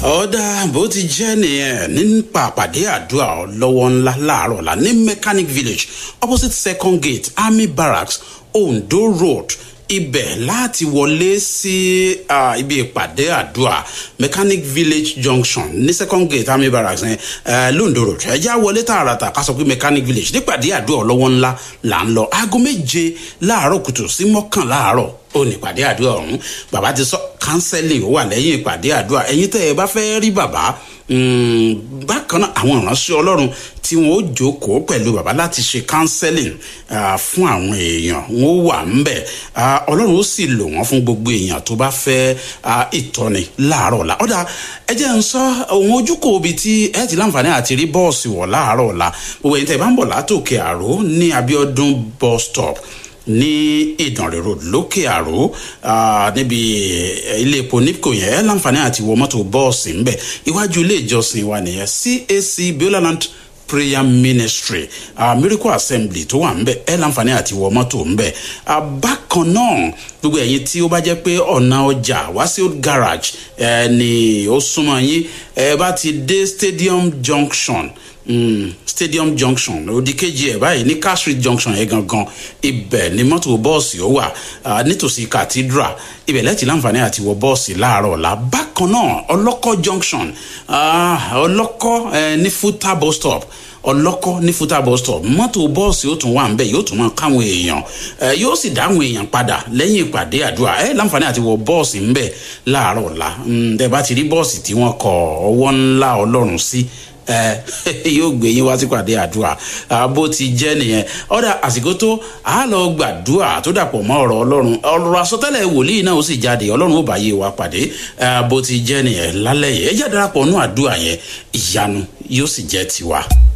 ọ̀dà bó ti jẹ́ nìyẹn nípa àpàdé àdúrà lọ́wọ́ ńlá láàárọ̀ la ní mechanic village opposite second gate army barracks ondo road ibẹ̀ láti wọlé sí uh, ibi ìpàdé àdúrà mechanic village junction ní second gate army barracks ní uh, londo road ẹjá wọlé tààràtà ká sọ pé mechanic village nípàdé àdúrà lọ́wọ́ ńlá là ń lọ aago méje láàárọ̀ kùtù sí mọ́kàn láàárọ̀ ó ní ìpàdé àdúrà ọ̀hún bàbá ti sọ counseling ó wà lẹ́yìn ìpàdé àdúrà ẹ̀yin tẹ́ ẹ bá fẹ́ rí bàbá bákan náà àwọn ìránṣẹ́ ọlọ́run tí wọ́n ó jókòó pẹ̀lú bàbá láti ṣe counseling fún àwọn èèyàn wọ́n ó wà ńbẹ̀ ọlọ́run ó sì lò wọ́n fún gbogbo èèyàn tó bá fẹ́ ìtọ́ni láàárọ̀ ọ̀la ọ̀dà ẹ jẹ́ ń sọ òun ojúkò ibi tí ẹ ti láǹfààní àti rí bọ́ọ̀sì wọ̀ láàárọ̀ ọ̀la gbogbo ẹ̀yin tẹ́ ẹ bá ń bọ̀ látòkè àró ní abiodun bus stop ní ìdànrè road lókè àró níbi ilé epo nipco yẹn ẹ láǹfààní àti wọ mọ́tò bọ́ọ̀sì ńbẹ iwájú ilé ìjọsìn wa nìyẹn cac bioland prayer ministry uh, miracle assembly tó wà ńbẹ ẹ láǹfààní àti wọ mọ́tò ńbẹ uh, bákan náà gbogbo ẹ̀yin tí ó bá jẹ́ pé ọ̀nà ọjà wá sí old garage ẹ ní ó súnmọ́ yín ẹ bá ti dé stadium junction mm, stadium junction òdì kejì ẹ̀ báyìí ní car street junction yẹn gangan ibẹ̀ ni mọ́tò bọ́ọ̀sì ó wà uh, nítòsí cathedral ibẹ̀ lẹ́tì láǹfààní àti wọ bọ́ọ̀sì láàárọ̀ ọ̀la bákan náà ọlọ́kọ́ junction ọlọ́kọ́ uh, ní futa bus stop ọlọ́kọ́ ní futa bus stop mọ́tò bọ́ọ̀sì ó tún wà ń bẹ̀ yóò tún máa káwọn èèyàn yóò sì dáhùn èèyàn padà lẹ́yìn ìpàdé àdúrà ẹ láǹfààní àti wọ bọ́ọ̀sì ń bẹ̀ láàárọ̀ ọ̀la tẹ bá ti rí bọ́ọ̀sì tí wọ́n kọ ọwọ́ ńlá ọlọ́run sí yóò gbé yín wá sípàdé àdúrà bó ti jẹ́ nìyẹn ọ̀dà àsìkò tó a lọ gbàdúrà tó dàpọ̀ mọ́ ọ̀rọ̀ ọlọ́run ọ̀rọ̀ àsọtẹ́lẹ̀ wòlíì náà ó sì jáde ọlọ́run ó bá yé wa pàdé bó ti jẹ́ nìyẹn lálẹ́ yìí ẹ jẹ́ darapọ̀ nú àdúrà yẹn ìyanu yóò sì jẹ́ tiwa.